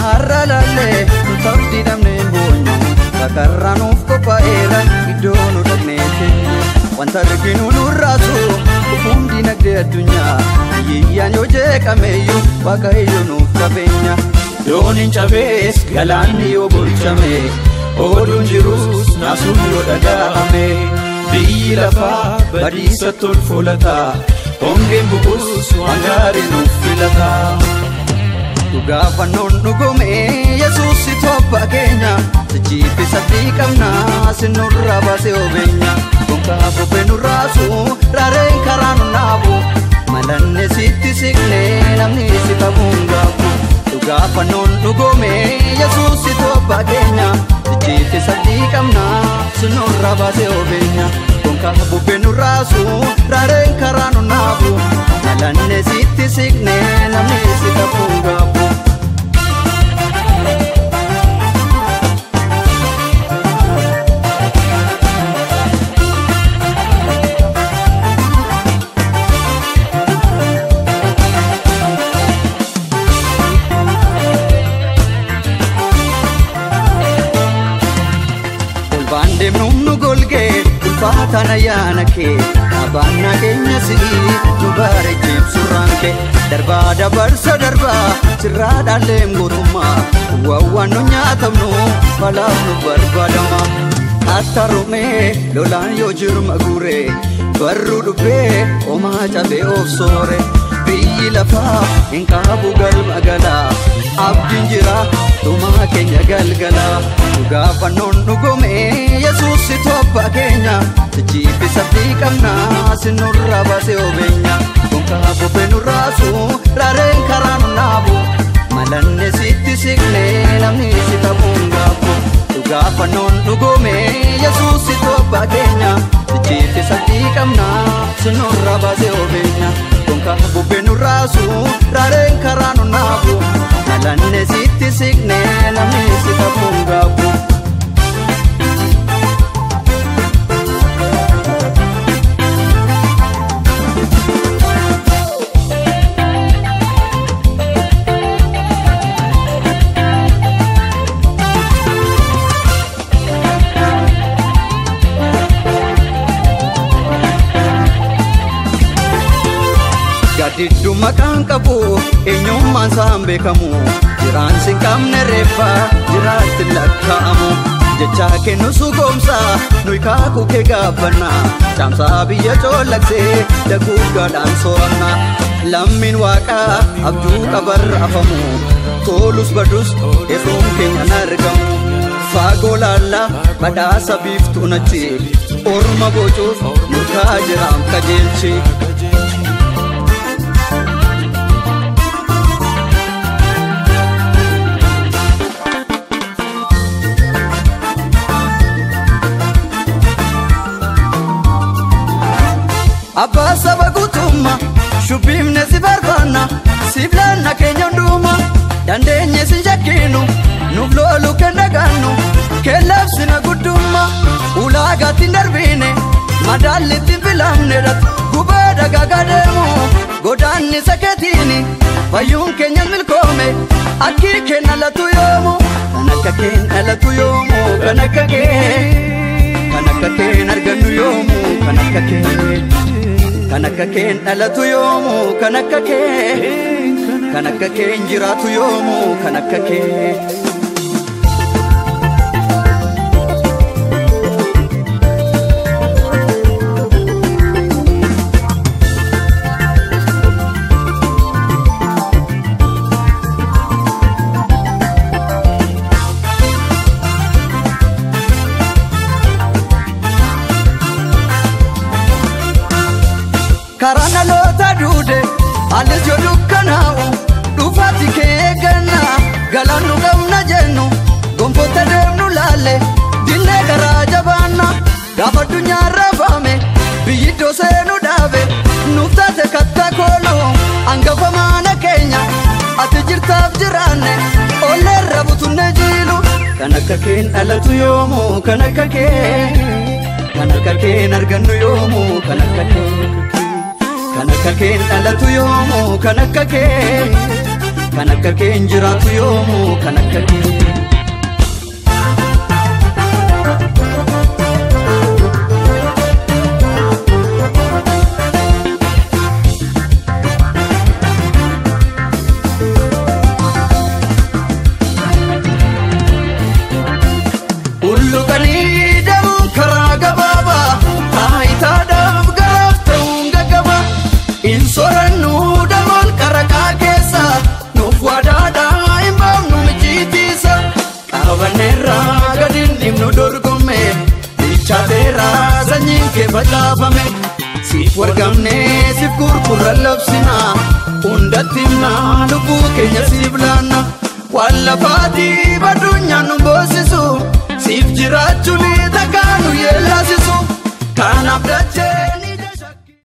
har'a laallee nuti abdii dhabneen boonyu kakarraa nuuf qophaa'eera iddoo nu dhaqnee keenya wanta arginu nurraasu dhufuun dinagdee addunyaa hiyyeeyyaan yoo jeeqameeyyuu waaqayyo nuuf qabeenya dooniin cabees galaanni yoo bulchame oduun jirus naasuun yoo dhaga'ame biyyi lafaa badiisa tolfolata hongeen bu'us waan gaarii nuuf filata. Dhugaa fannoon dhugome Yesuus itti abbaa keenya Sichiifi sadii qabna sinurraa baasee obeenya Gonkaa bubbee nurraasu raareen karaa nu naabu Malanne sitti siqne namni si qabuun gaafu Dhugaa fannoon dhugome Yesuus itti abbaa keenya Sichiifi sadii qabna sinurraa baasee obeenya Gonkaa bubbee nurraasu raareen karaa nu naabu Malanne sitti siqne namni si qabuun gaafu Olbaan deemnuun nu golgee ulfaataan ayyaana kee abbaan nageenya si'ii nu bareecheef surraan kee darbaa dabarsa darbaa sirraa dhaalleem gootummaa waawwaan nu nyaatamnu balaaf nu barbaadama akka rumee lolaan yoo jirma guuree barruu dhubbee homaa cabee of soore biyyi lafaa hin qaabu galma galaa abdiin jira dhumaa keenya galgalaa dhugaa fannoon dhugome yesuus itti abbaa keenya sichiifi sabdii qabna sinurraa baasee obeenya gonkaa bubbee nurraasu raareen karaa nu naabu malanne sitti siqne namni si qabuun gaafu dhugaa fannoon dhugome yesuus itti abbaa keenya sichiifi sabdii qabna sinurraa baasee obeenya gonkaa bubbee nurraasu raareen karaa nu naabu malanne sitti siqne namni si qabuun gaafu. Gaaddidduu maqaan qabu eenyummaan isaan beekamu jiraan sin qabne reeffa jiraatti lakkaa'amu jecha kennu sugoomsa nuyi kaakuu kee gaabbanna caamsaa biyya coollagsee daguuggaadhaan so'anna lammiin waaqaa abjuu qabarra afamu tolus badus hir'uun keenyan argamu faagoo laallaa badhaasa biiftuu nachi orma bocuuf murtaa jiraam qajeelchi. Abbaa saba guutummaa shubbiifne si barbaanna siif laanna keenya hundumaa dandeenye si jakkiinu nuuf loolu kan dhagaannu keellabsina guddummaa ulaagaatti hin darbiine madaallitti hin filamnedhat gubaa dagaagaa deemu godaanni sakeetiini fayyuun keenya milkoome akkii kenna latu yoomu kan akka keen dhalatu yoomu kan akka kee kan akka keen argannu yoomu kan akka kee. kan akka keen dhalatu yoomu kan akka kee kan akka keen jiraatu yoomu kan akka kee. karaa dhaloota duude alis yoo dukkanaa'u dhufaati kee eegganna galaan nu qabna jennu gonfoota deemnu laalle dinnee garaa jabaanna gaafa addunyaa raafame biyyi iddoo seenu dhaabe nuuf taate kattaa koolu hangafa maana keenya ati jirtaaf jiraanne olleerra butunne jiilu kan akka keen dhalatu yoomu kan akka kee kan akka keen argannu yoomu kan akka kee. kan akka keen dhalatu yoomu kan akka kee kan akka kee hin jiraatu yoomuu kan akka kee. Ulluqanii deemuun karaa gabaabaa taayitaadhaaf garaaf ta'uun gaggaba hin soorannuu daboon qaraqaa keessa nuuf waadaadhaa hin baafnu mijiitiisa qabanneerraa gadi hin dhimnu dorgomme bilchaateeraa sanyiin kee facaafame siif wargamnee siif gurgurra labsina hundatti himnaa lubbuu keenya siif laanna waan lafaatii badunyaan nu boosisu siif jiraachuun takkaa nu yeellasisu kanaaf dachee.